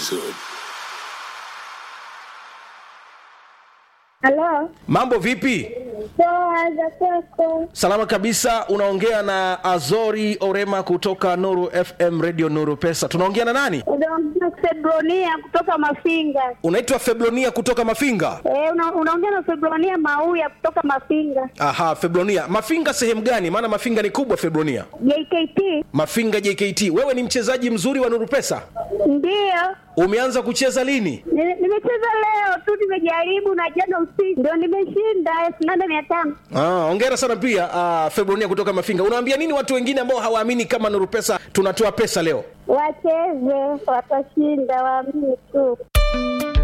vizuri. Halo, Mambo vipi? poa za kwako? Salama kabisa. Unaongea na Azori Orema kutoka Nuru FM Radio Nuru Pesa. Tunaongea na nani? Unaongea Febronia kutoka Mafinga. Unaitwa Feblonia kutoka Mafinga. Eh, una, unaongea na Febronia Mauya kutoka Mafinga. Aha, Feblonia. Mafinga sehemu gani? Maana Mafinga ni kubwa Feblonia. JKT Mafinga JKT. Wewe ni mchezaji mzuri wa Nuru Pesa. ndiyo Umeanza kucheza lini? Ni- nimecheza leo tu, nimejaribu na jana usiku ndio nimeshinda elfu nane mia tano. Ah, hongera sana pia ah, Febronia kutoka Mafinga. Unawaambia nini watu wengine ambao hawaamini kama Nuru Pesa tunatoa pesa leo? Wacheze, watashinda, waamini tu.